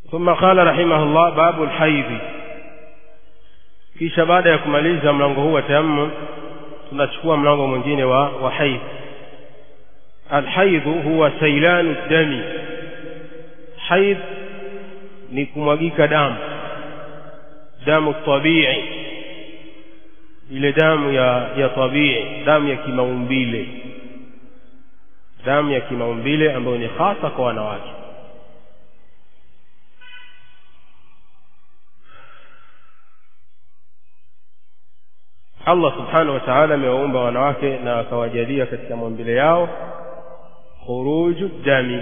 ثم قال رحمه الله باب الحيض kisha baada ya kumaliza mlango huu wa tayammum tunachukua mlango mwingine wa, wa haidh alhaidhu huwa sailanu dami haidh ni kumwagika damu damu tabii ile damu ya ya tabii damu ya kimaumbile damu ya kimaumbile ambayo ni hasa kwa wanawake Allah subhanahu wa ta'ala amewaumba wanawake na akawajalia katika maumbile yao khuruju dami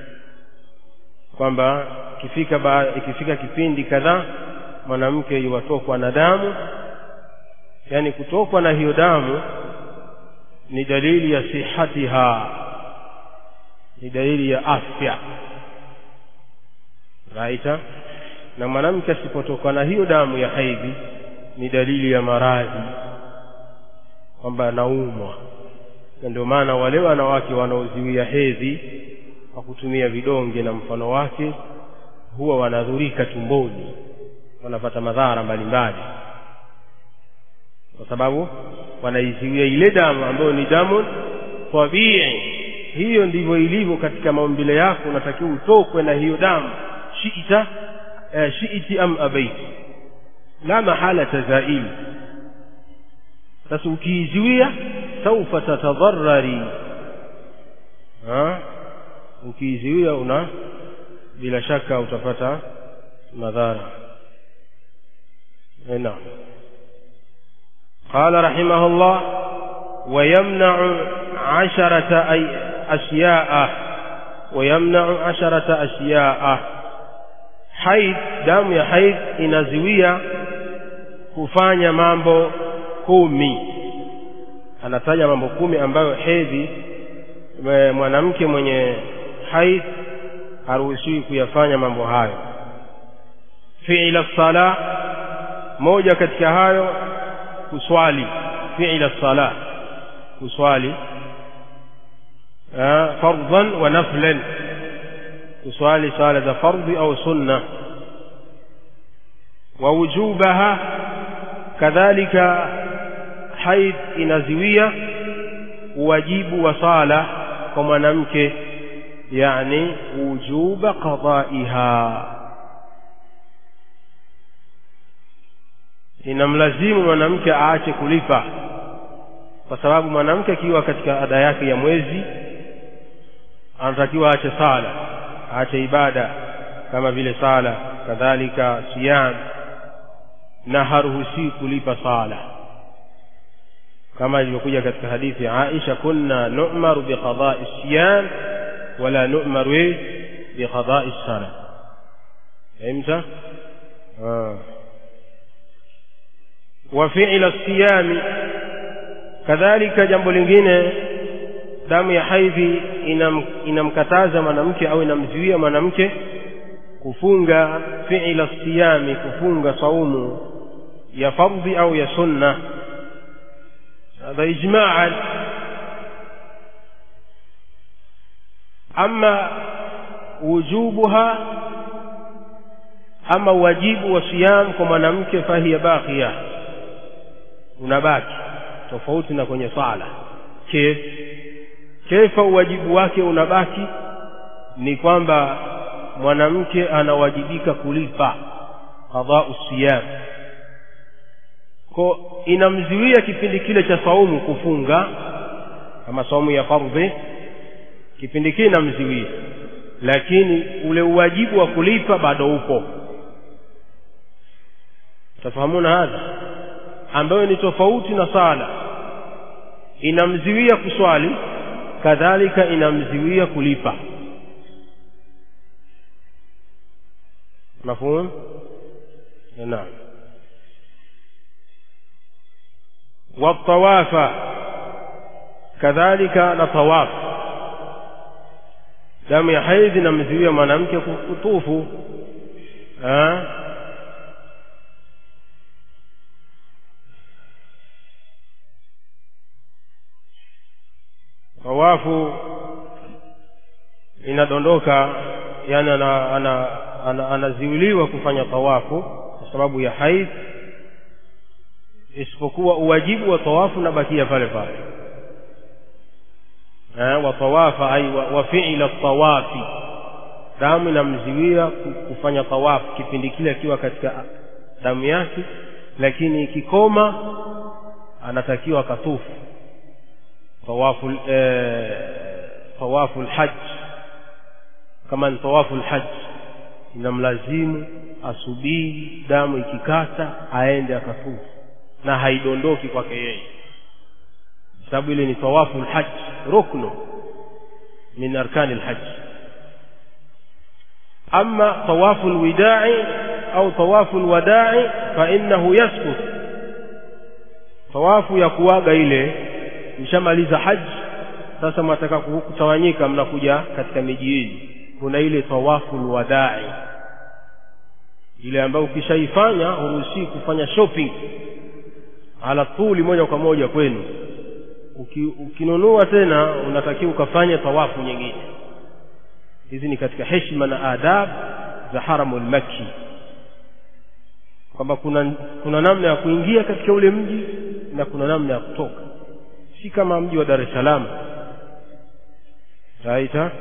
kwamba ikifika ba, ikifika kipindi kadhaa mwanamke yuwatokwa na damu yani kutokwa na hiyo damu ni dalili ya sihatiha ni dalili ya afya raita na mwanamke asipotokwa na hiyo damu ya haidhi ni dalili ya maradhi kwamba anaumwa na ndio maana wale wanawake wanaoziwia hedhi kwa kutumia vidonge na mfano wake huwa wanadhurika tumboni wanapata madhara mbalimbali kwa sababu wanaiziwia ile damu ambayo ni damu tabii hiyo ndivyo ilivyo katika maumbile yako unatakiwa utokwe na hiyo damu shiita eh, shiiti am abaiti la mahala tazaili sasa ukiiziwia saufa tatadharari ukiiziwia una bila shaka utapata madhara naam قال رحمه الله ويمنع عشرة أي أشياء ويمنع عشرة أشياء حيض دم ya haid inazuia kufanya mambo kumi anataja mambo kumi ambayo hedhi mwanamke mwenye haid haruhusiwi kuyafanya mambo hayo fi'la sala moja katika hayo kuswali fi'la sala kuswali fardhan wa naflan kuswali sala za fardhi au sunna wa wujubaha kadhalika haid inaziwia uwajibu wa sala kwa mwanamke yani wujuba qadaiha inamlazimu mwanamke aache kulipa kwa sababu mwanamke akiwa katika ada yake ya mwezi anatakiwa aache sala aache ibada kama vile sala kadhalika siyam na haruhusiwi kulipa sala kama ilivyokuja katika hadithi ya Aisha kunna nu'maru biqada'i siyam wala nu'maru biqada'i sala fahimta wa fi'la siyami kadhalika jambo lingine damu ya haidhi inam, inamkataza mwanamke au inamzuia mwanamke kufunga fi'la siyami kufunga saumu ya fardhi au ya sunna هذا إجماعا أما وجوبها أما واجب وصيام كما نمك فهي باقية unabaki tofauti na kwenye sala kif kefa uwajibu wake unabaki ni kwamba mwanamke anawajibika kulipa qadau siyam ko inamziwia kipindi kile cha saumu kufunga kama saumu ya fardhi kipindi kile inamziwia lakini ule uwajibu wa kulipa bado upo tafahamuna hadha ambayo ni tofauti na sala inamziwia kuswali kadhalika inamziwia kulipa mafhum naam والطواف كذلك نطواف damu ya haidhi namzuia mwanamke kutufu tawafu inadondoka yani ana, ana ana, anaziuliwa kufanya tawafu kwa sababu ya haidh isipokuwa uwajibu wa tawafu unabakia pale pale eh, wa tawafa ai wa, wa fi'la tawafi damu inamziwia kufanya tawafu kipindi kile akiwa katika damu yake lakini ikikoma anatakiwa katufu tawafu eh, tawafu lhaj kama ni tawafu lhaj inamlazimu asubiri damu ikikata aende akatufu na haidondoki kwake yeye sababu ile ni tawafu lhaj ruknu min arkani lhaj ama tawafu lwidai au tawafu lwadai fainahu yaskut tawafu ya kuaga ile mshamaliza haji sasa mwataka kutawanyika mnakuja katika miji yenu kuna ile tawafu lwadai ile ambayo ukishaifanya huruhusii kufanya shopping ala tuli moja kwa moja kwenu Uki, ukinunua tena unatakiwa ukafanya tawafu nyingine hizi ni katika heshima na adab za haramu lmakki kwamba kuna, kuna namna ya kuingia katika ule mji na kuna namna ya kutoka si kama mji wa dar es salaam raita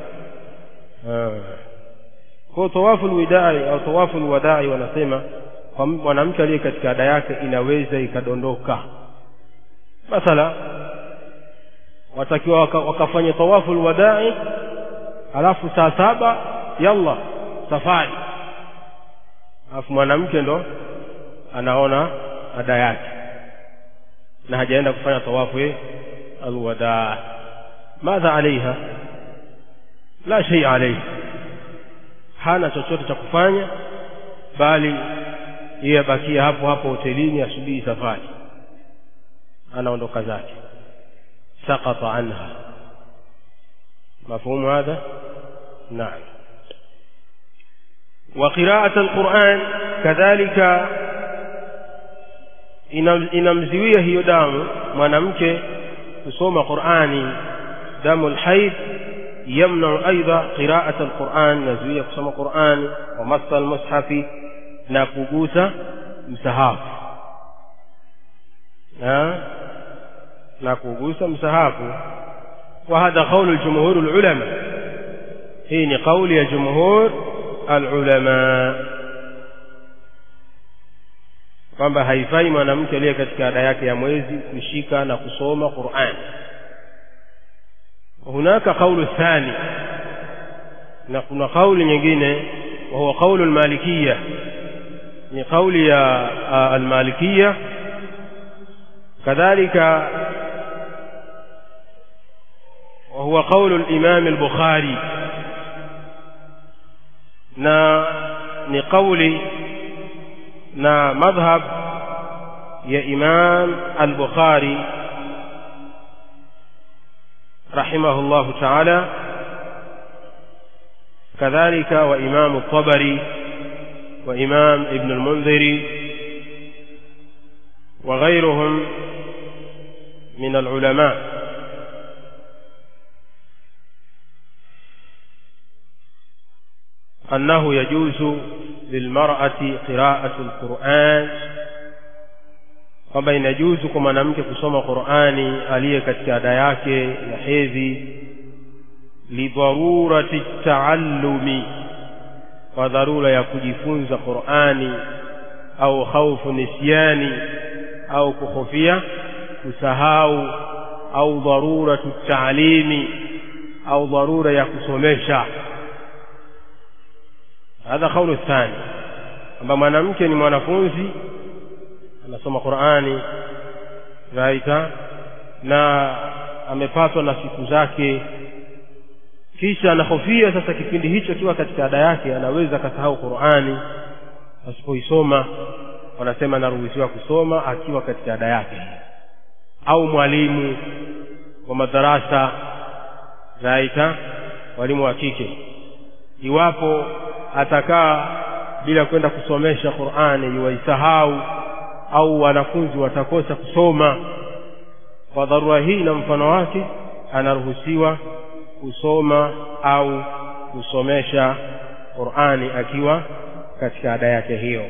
kwao tawafu lwidai au tawafu lwadai wanasema kwa mwanamke aliye katika ada yake inaweza ikadondoka mathala watakiwa waka, wakafanya tawafu lwadai alafu saa saba yalla safari alafu mwanamke ndo anaona ada yake na hajaenda kufanya tawafu alwadaa madha alaiha la shei alaiha hana chochote cha kufanya bali yeye abakia hapo hapo hotelini asubiri safari anaondoka zake sakata anha mafhumu hadha naam وقراءة القرآن كذلك inamziwia hiyo damu mwanamke kusoma Qur'ani damu alhaid yamna'u aidha qira'at alquran nazuia kusoma Qur'ani wa massa almushafi na kugusa msahafu na kugusa msahafu wa hadha qawlu aljumhur alulama hii ni qawli ya jumhur alulama kwamba haifai mwanamke aliye katika ada yake ya mwezi kushika na kusoma Qur'an hunaka kaulu thani na kuna kauli nyingine wa huwa kaulu almalikiya ni kauli ya almalikiya kadhalika وهو قول الإمام البخاري na ni kauli na madhhab ya Imam al-Bukhari rahimahullahu ta'ala kadhalika wa Imam al-Tabari wa Imam Ibn al-Mundhiri wa ghayruhum min al-ulama أنه يجوز للمرأة قراءة القرآن kwamba inajuzu kwa mwanamke kusoma Qur'ani aliye katika ada yake ya hedhi lidharurati taallumi kwa dharura ya kujifunza Qur'ani au khaufu nisyani au kuhofia kusahau au dharuratu taalimi au dharura ya kusomesha hadha kaulu thani kwamba mwanamke ni mwanafunzi anasoma Qur'ani raita na amepatwa na siku zake kisha anahofia sasa kipindi hicho kiwa katika ada yake anaweza akasahau Qur'ani asipoisoma wanasema anaruhusiwa kusoma akiwa katika ada yake au mwalimu wa madarasa raita walimu wa kike iwapo atakaa bila kwenda kusomesha Qur'ani yuwaisahau au wanafunzi watakosa kusoma kwa dharura hii na mfano wake anaruhusiwa kusoma au kusomesha qurani akiwa katika ada yake hiyo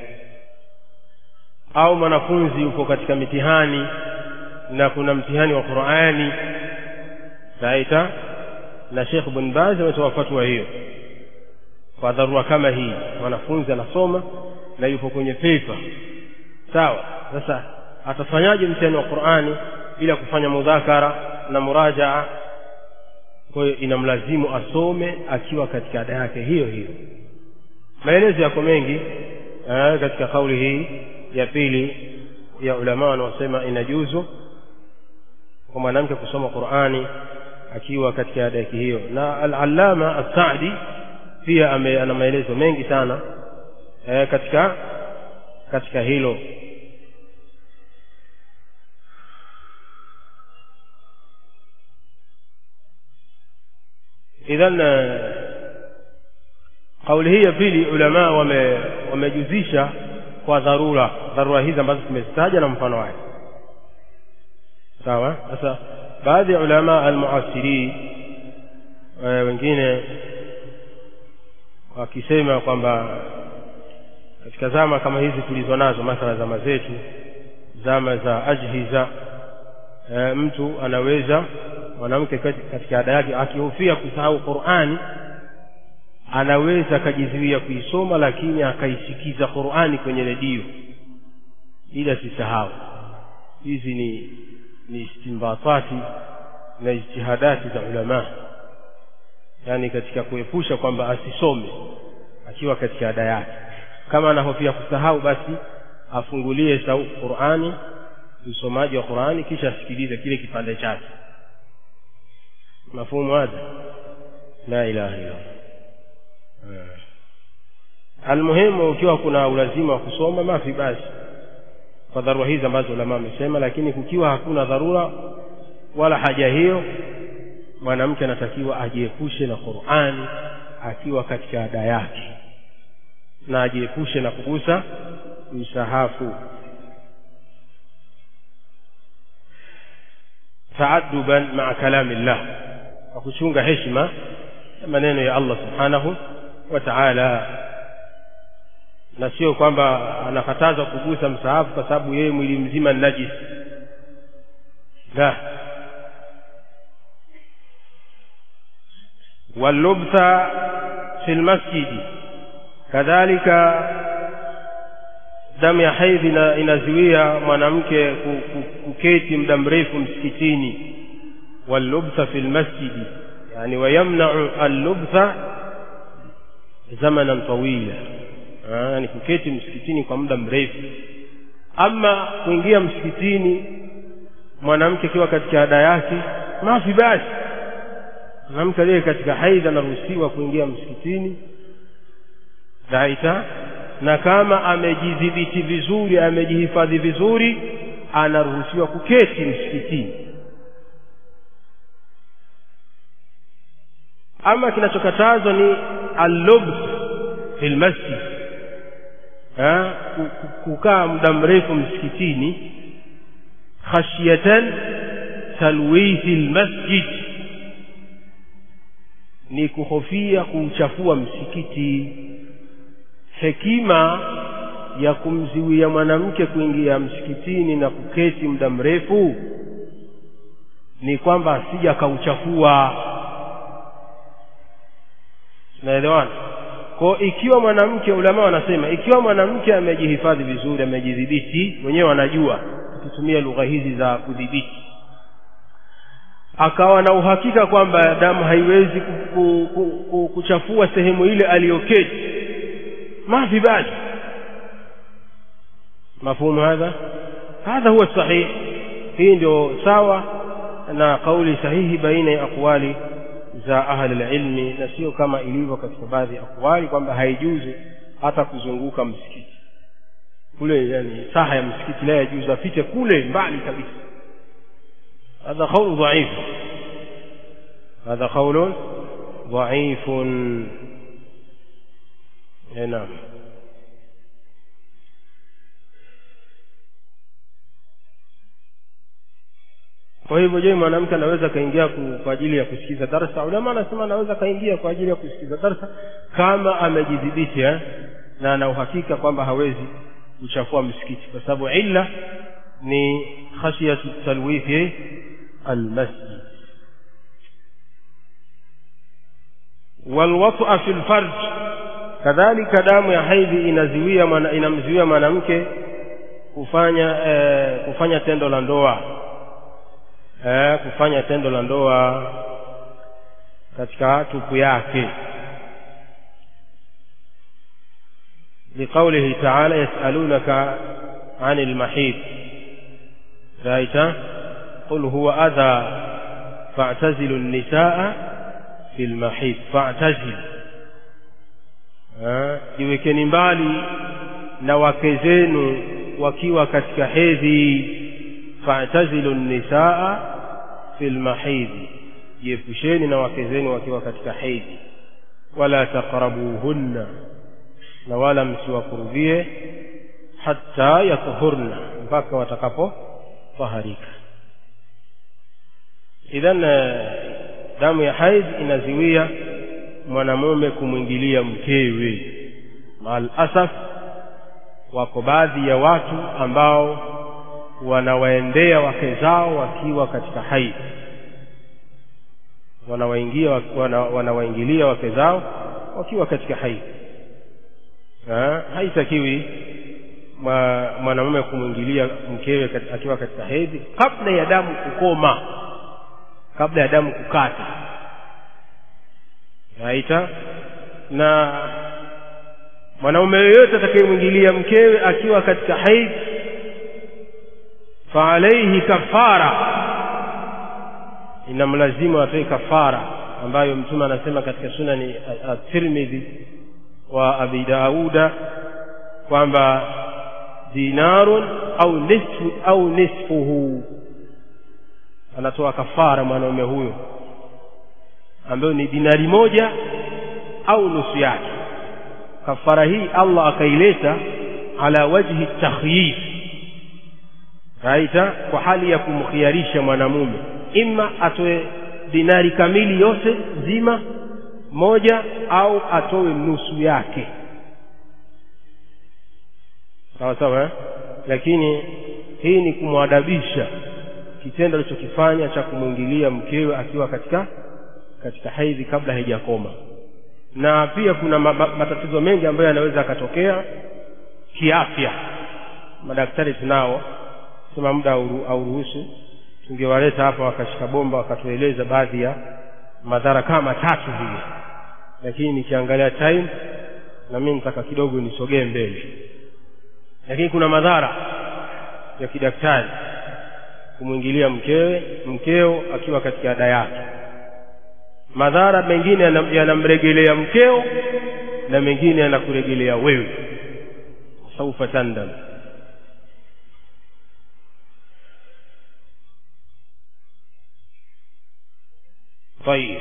au mwanafunzi yuko katika mitihani na kuna mtihani wa qurani taita na shekh bin baz ametoa fatwa hiyo kwa dharura kama hii mwanafunzi anasoma na yupo kwenye pepa sawa sasa atafanyaje mtihani wa qurani bila kufanya mudhakara na murajaa kwa hiyo inamlazimu asome akiwa katika ada yake hiyo hiyo maelezo yako mengi eh, katika kauli hii ya pili ya ulama wanaosema inajuzu kwa mwanamke kusoma qurani akiwa katika ada yake hiyo na al-allama as-sa'di pia ame, ana maelezo mengi sana eh, katika katika hilo idhan kauli hii ya pili ulama wame wamejuzisha kwa dharura dharura hizi ambazo tumezitaja na mfano wake sawa sasa baadhi ya ulama almuasiri e, wengine wakisema kwamba katika zama kama hizi tulizo nazo mathala zama zetu zama za ajhiza e, mtu anaweza mwanamke katika ada yake akihofia kusahau qurani anaweza akajizuia kuisoma lakini akaisikiza qurani kwenye redio ili asisahau hizi ni ni istimbatati na ijtihadati za ulamaa yaani katika kuepusha kwamba asisome akiwa katika ada yake kama anahofia kusahau basi afungulie sau qurani usomaji wa qurani kisha asikilize kile kipande chake mafhumu hadha la ilaha illa almuhimu ukiwa kuna ulazima wa kusoma mafi basi kwa dharura hizi ambazo ulama wamesema lakini kukiwa hakuna dharura wala haja hiyo mwanamke anatakiwa ajiepushe na qurani akiwa katika ada yake na ajiepushe na kugusa msahafu taaduban maa kalami llah kwa kuchunga heshima ya maneno ya allah subhanahu wa taala na sio kwamba anakataza kugusa msahafu kwa sababu yeye mwili mzima ni najis la wallubtha fi lmasjidi kadhalika damu ya haidhi inazuia mwanamke kuketi muda mrefu msikitini wallubtha fi lmasjidi yani wayamnau allubtha zamanan tawila ni kuketi msikitini kwa muda mrefu ama kuingia msikitini mwanamke akiwa katika ada yake mafi basi mwanamke aliye katika haidha anaruhusiwa kuingia msikitini daita na kama amejidhibiti vizuri amejihifadhi vizuri anaruhusiwa kuketi msikitini ama kinachokatazwa ni allubs fi lmasjid kukaa muda mrefu msikitini khashyatan talwithi lmasjid ni kuhofia kuuchafua msikiti hekima ya kumziwia mwanamke kuingia msikitini na kuketi muda mrefu ni kwamba asija akauchafua tunaelewana kwa ikiwa mwanamke ulama wanasema ikiwa mwanamke amejihifadhi vizuri amejidhibiti wenyewe wanajua tukitumia lugha hizi za kudhibiti akawa na uhakika kwamba damu haiwezi ku, ku, ku, kuchafua sehemu ile aliyoketi mafi basi mafhumu hadha hadha huwa sahih hii ndio sawa na kauli sahihi baina ya aqwali za ahli ilmi na sio kama ilivyo katika baadhi ya akwali kwamba haijuzu hata kuzunguka msikiti kule yani saha ya msikiti la yajuzu apite kule mbali kabisa هذا قول ضعيف هذا قول ضعيف نعم kwa hivyo je mwanamke anaweza akaingia ku- kwa ajili ya kusikiza darsa ulama anasema anaweza akaingia kwa ajili ya kusikiza darsa kama amejidhibiti eh? na ana uhakika kwamba hawezi kuchafua msikiti kwa sababu illa ni khashiyatu talwithi almasjid walwata fi lfarj kadhalika damu ya haidhi inaziwia mwana- inamzuia mwanamke kufanya eh, kufanya tendo la ndoa eh, kufanya tendo la ndoa katika tupu yake لقوله تعالى يسألونك عن المحيط رأيت قل هو أذى فاعتزلوا النساء في المحيط فاعتزل Ah, jiwekeni mbali na wake zenu wakiwa katika hedhi fa'tazilu nisaa fil mahidhi jiepusheni na wake zenu wakiwa katika hedhi wala taqrabuhunna na wala msiwakurubie hata yatuhurna mpaka watakapo taharika idhan eh, damu ya haid inaziwia mwanamume kumwingilia mkewe maal asaf wako baadhi ya watu ambao wanawaendea wake zao wakiwa katika haid wanawaingia wana, wanawaingilia wake zao wakiwa katika haid Ha, haitakiwi mwa- mwanamume kumwingilia mkewe kat- akiwa katika hedhi kabla ya damu kukoma kabla ya damu kukata raita na mwanaume yoyote atakayemwingilia mkewe akiwa katika haidh fa alaihi kafara inamlazimu atoe kafara ambayo mtume anasema katika sunani at-tirmidhi wa abi dauda kwamba dinarun au nisfu au nisfuhu anatoa kafara mwanaume huyo ambayo ni dinari moja au nusu yake kafara hii allah akaileta ala wajhi takhyif raita kwa hali ya kumkhiarisha mwanamume ima atoe dinari kamili yote nzima moja au atoe nusu yake sawa sawa eh? lakini hii ni kumwadabisha kitendo alichokifanya cha kumwingilia mkewe akiwa katika katika haidhi kabla haijakoma na pia kuna ma, ma, matatizo mengi ambayo yanaweza yakatokea kiafya madaktari tunao sema muda hauru- hauruhusu tungewaleta hapa wakashika bomba wakatueleza baadhi ya madhara kama matatu vile lakini nikiangalia time na mimi nitaka kidogo nisogee mbele lakini kuna madhara ya kidaktari kumwingilia mkewe mkeo akiwa katika ada yake madhara mengine yanam- yanamregelea mkeo na mengine yanakuregelea wewe saufa tandam طيب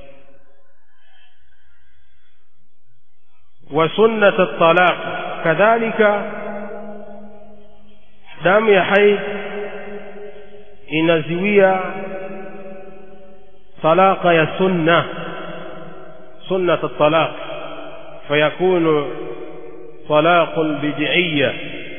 وسنة الطلاق كذلك damu ya haid inaziwia talaka ya sunna sunnat الطلاق فيكون طلاق بدعية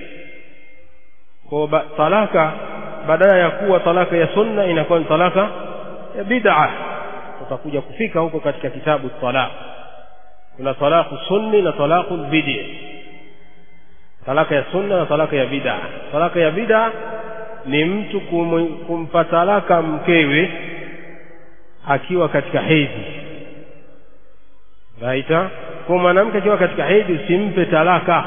kwa ba- talaka badala ya kuwa talaka ya sunna inakuwa ni talaka ya bid'a tutakuja kufika huko katika kitabu talaq kuna talaku sunni na talaku bid'i talaka ya sunna na talaka ya bid'a talaka ya bid'a ni mtu kum, kumpa talaka mkewe akiwa katika hedhi raita kwa mwanamke akiwa katika hedhi usimpe talaka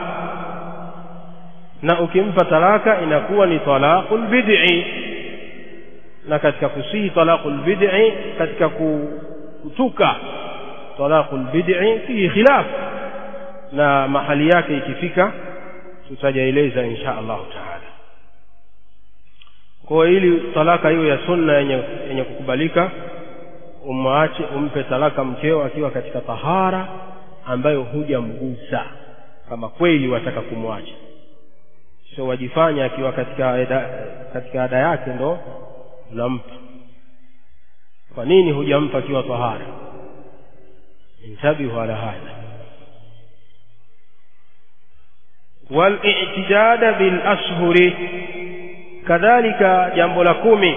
na ukimpa talaka inakuwa ni talaqul bid'i na katika kusihi talaqul bid'i katika ku- kutuka talaqul bid'i fihi khilaf na mahali yake ikifika tutajaeleza insha Allah taala kwa ili talaka hiyo ya sunna yenye, yenye kukubalika umwache umpe talaka mkeo akiwa katika tahara ambayo hujamgusa kama kweli wataka kumwacha sio wajifanya akiwa katika ada, katika ada yake ndo unampa kwa nini hujampa akiwa tahara intabihu ala hadha والاعتداد بالأشهر kadhalika jambo la kumi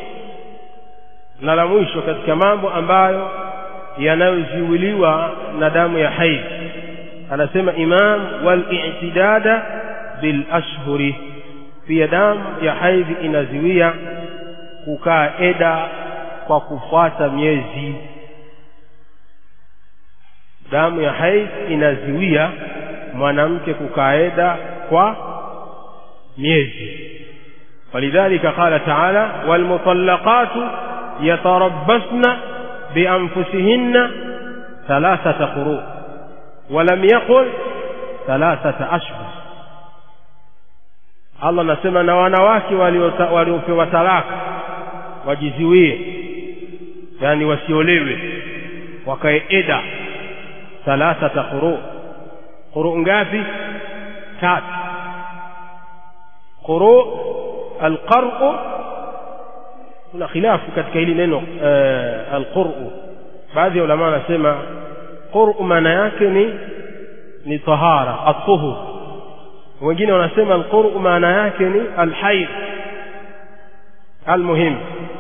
na la mwisho katika mambo ambayo yanayoziwiliwa na damu ya haidh anasema imam walitidada bilashhuri pia damu ya haidhi inaziwia kukaa eda kwa kufuata miezi damu ya haidh inaziwia mwanamke kukaa eda kwa miezi ولذلك قال تعالى والمطلقات يتربصن بأنفسهن ثلاثة قروء ولم يقل ثلاثة أشهر Allah anasema na wanawake waliopewa talaka wajiziwie, yani wasiolewe, wakae eda thalathata quru. Quru ngapi? Tatu. Quru alqar'u, kuna khilafu katika hili neno alqur'u. Baadhi ya ulama wanasema qur'u maana yake ni ni tahara, atuhur wengine wanasema alqur'u maana yake ni alhaid almuhim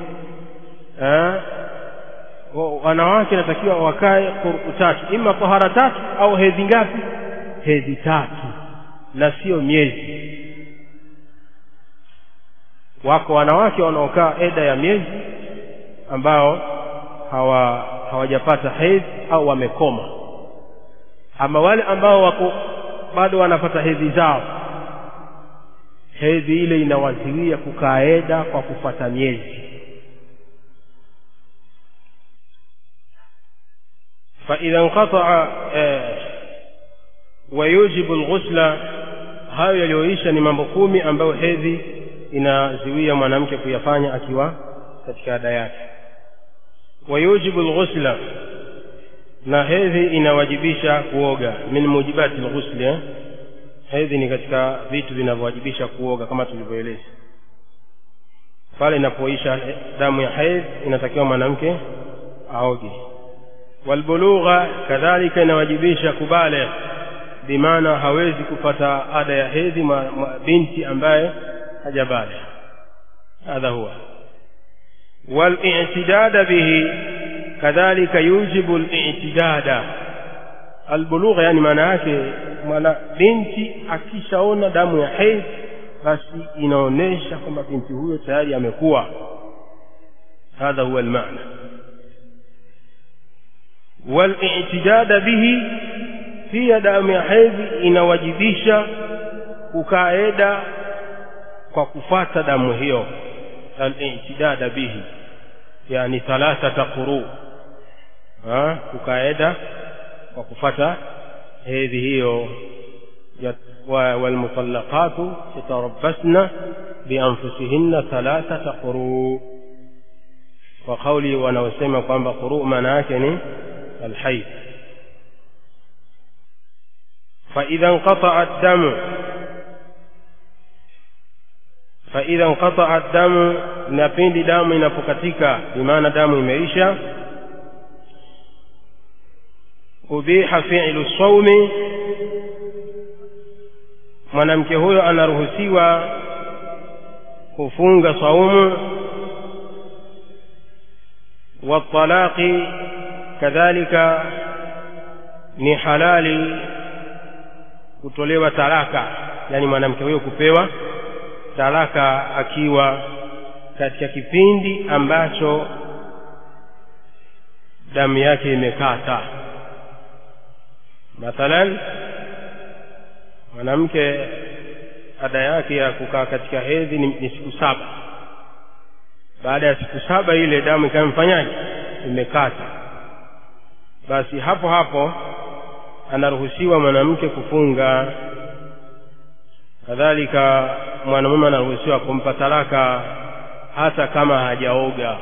wanawake natakiwa wakae qur'u tatu ima tahara tatu au hedhi ngapi hedhi tatu na sio miezi wako wanawake wanaokaa eda ya miezi ambao hawa hawajapata hedhi au wamekoma ama wale ambao wako bado wanapata hedhi zao hedhi ile inawaziwia kukaeda kwa kufuata miezi فإذا انقطع ويوجب الغسل hayo yaliyoisha ni mambo kumi ambayo hedhi inaziwia mwanamke kuyafanya akiwa katika ada yake wayujibu lghusla na hedhi inawajibisha kuoga min mujibati lghusli eh? hedhi ni katika vitu vinavyowajibisha kuoga kama tulivyoeleza pale inapoisha damu ya hedhi inatakiwa mwanamke aoge walbulugha kadhalika inawajibisha kubaligh bimaana hawezi kupata ada ya hedhi binti ambaye hajabaligh hadha huwa والاعتداد به kadhalika yujibu al-i'tidada albulugha yani maana yake mwana binti akishaona damu ya hedhi basi inaonesha kwamba binti huyo tayari amekuwa hadha huwa almaana wal-i'tidada bihi pia damu ya hedhi inawajibisha kukaeda kwa kufata damu hiyo al-i'tidada bihi yani thalathata quru kukaeda kwa kufata hedhi hiyo walmutallaqatu yatarabbasna bianfusihinna thalathata quru kwa kauli wanaosema kwamba quru maana yake ni alhaid فإذا انقطع الدم فإذا انقطع الدم na pindi damu inapokatika bimaana damu imeisha ubiha fi'lu saumi mwanamke huyo anaruhusiwa kufunga saumu watalaqi kadhalika ni halali kutolewa talaka yani mwanamke huyo kupewa talaka akiwa katika kipindi ambacho damu yake imekata mathalan mwanamke ada yake ya kukaa katika hedhi ni, ni siku saba baada ya siku saba ile damu ikawa mfanyaji imekata basi hapo hapo anaruhusiwa mwanamke kufunga kadhalika mwanamume anaruhusiwa kumpa talaka hata kama hajaoga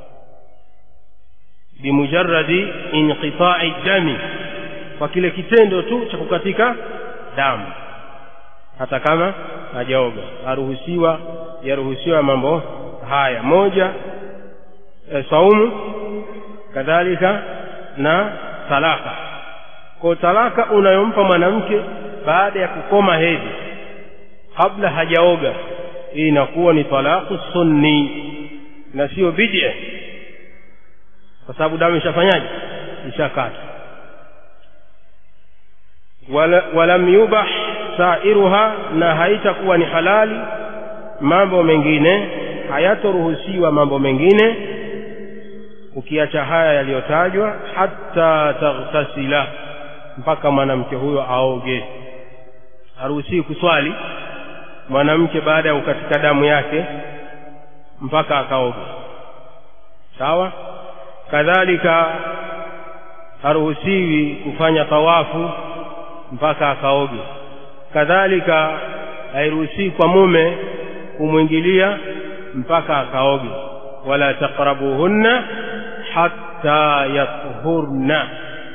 bimujarradi inqita'i dami kwa kile kitendo tu cha kukatika damu hata kama hajaoga aruhusiwa yaruhusiwa mambo haya moja e, saumu kadhalika na talaka kwa talaka unayompa mwanamke baada ya kukoma hedhi kabla hajaoga hii inakuwa ni talaku sunni na sio bid'a kwa sababu damu ishafanyaje ishakata wala, walam yubah sairuha na haitakuwa ni halali mambo mengine hayatoruhusiwa mambo mengine ukiacha haya yaliyotajwa hata taghtasila mpaka mwanamke huyo aoge haruhusiwi kuswali mwanamke baada ya kukatika damu yake mpaka akaoge sawa kadhalika haruhusiwi kufanya tawafu mpaka akaoge kadhalika hairuhusiwi kwa mume kumwingilia mpaka akaoge wala taqrabuhunna hatta yathurna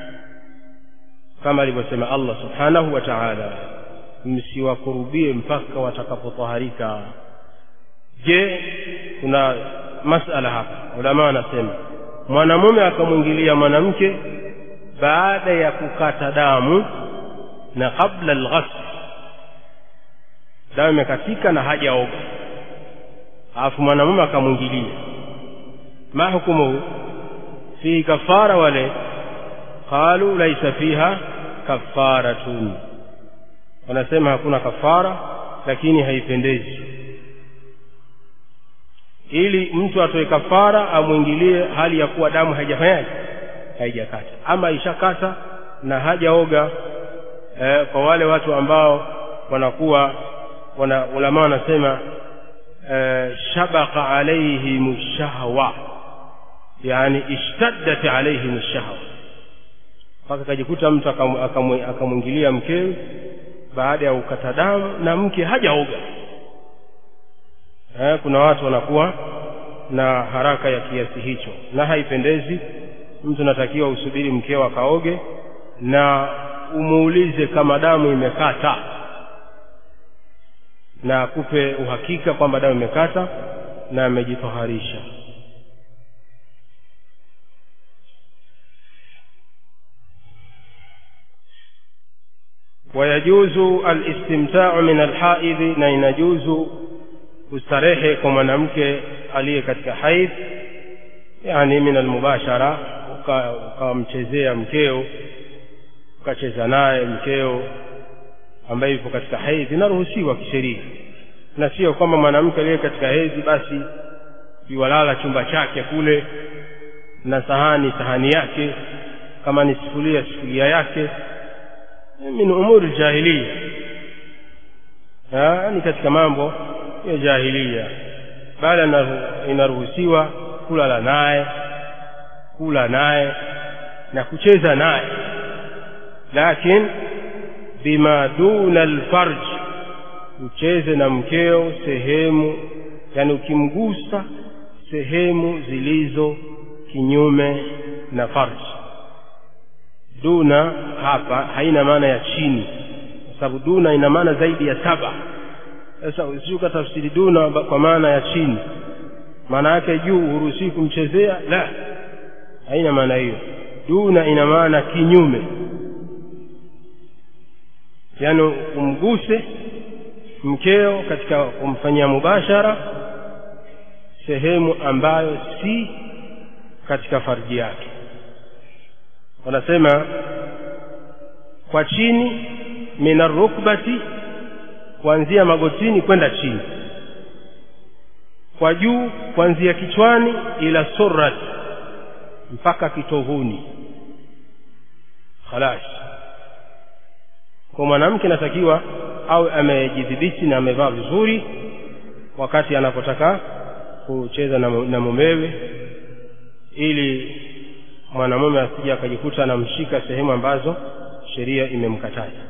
kama alivyosema Allah subhanahu wa ta'ala msiwakurubie mpaka watakapotaharika je kuna masala hapa ulama wanasema mwanamume akamwingilia mwanamke baada ya kukata damu na kabla alghasl damu imekatika na hajaoga alafu mwanamume akamwingilia ma hukumu fihi kafara wale qalu laisa fiha kafaratun wanasema hakuna kafara lakini haipendezi ili mtu atoe kafara amwingilie hali ya kuwa damu haijafanyaje haijakata ama ishakata na hajaoga eh, kwa wale watu ambao wanakuwa wana ulama wanasema eh, shabaqa alaihim shahwa yani ishtaddat alaihim shahwa mpaka akajikuta mtu akamwingilia mkewe baada ya ukata damu na mke hajaoga eh, kuna watu wanakuwa na haraka ya kiasi hicho na haipendezi mtu natakiwa usubiri mkeo akaoge na umuulize kama damu imekata na akupe uhakika kwamba damu imekata na amejitoharisha wayajuzu alistimtau min alhaidhi na inajuzu kustarehe kwa mwanamke aliye katika haidh yani min almubashara ukamchezea mkeo ukacheza naye mkeo ambaye yupo katika hedhi inaruhusiwa kisheria na sio kwamba mwanamke aliye katika hedhi basi iwalala chumba chake kule na sahani sahani yake kama ni sufuria sufuria yake min umuri jahiliya ni katika mambo ya jahiliya bali inaruhusiwa kulala naye kula naye na kucheza naye lakini bima duna alfarj ucheze na mkeo sehemu yani ukimgusa sehemu zilizo kinyume na farj duna hapa haina maana ya chini kwa sababu duna ina maana zaidi ya saba sasa usiuka tafsiri duna kwa maana ya chini maana yake juu huruhusiwi kumchezea la haina maana hiyo duna ina maana kinyume yaani umguse mkeo katika kumfanyia mubashara sehemu ambayo si katika farji yake wanasema kwa chini min arukbati kuanzia magotini kwenda chini kwa juu kuanzia kichwani ila surrat mpaka kitovuni khalas kwa mwanamke anatakiwa awe amejidhibiti na amevaa vizuri wakati anapotaka kucheza na, na mumewe ili mwanamume asije akajikuta anamshika sehemu ambazo sheria imemkataza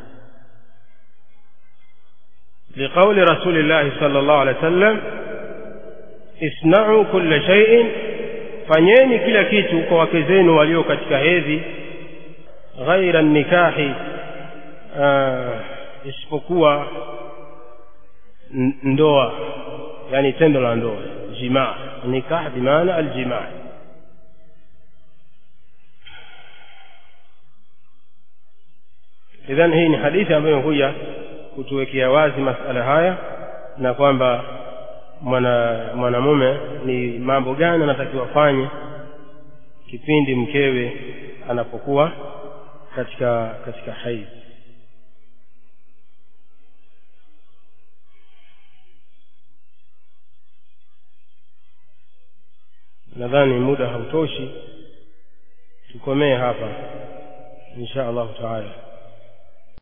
liqauli rasulillahi sala llahu alehi wa sallam isnau kulla shaiin fanyeni kila kitu kwa wake zenu walio katika hedhi ghaira nikahi isipokuwa ndoa yani tendo la ndoa aljimaa nikah bimaana aljimaa idhan hii ni hadithi ambayo imekuja kutuwekea wazi masala haya na kwamba mwana mwanamume ni mambo gani anatakiwa afanye kipindi mkewe anapokuwa katika katika haidhi nadhani muda hautoshi tukomee hapa insha allahu taala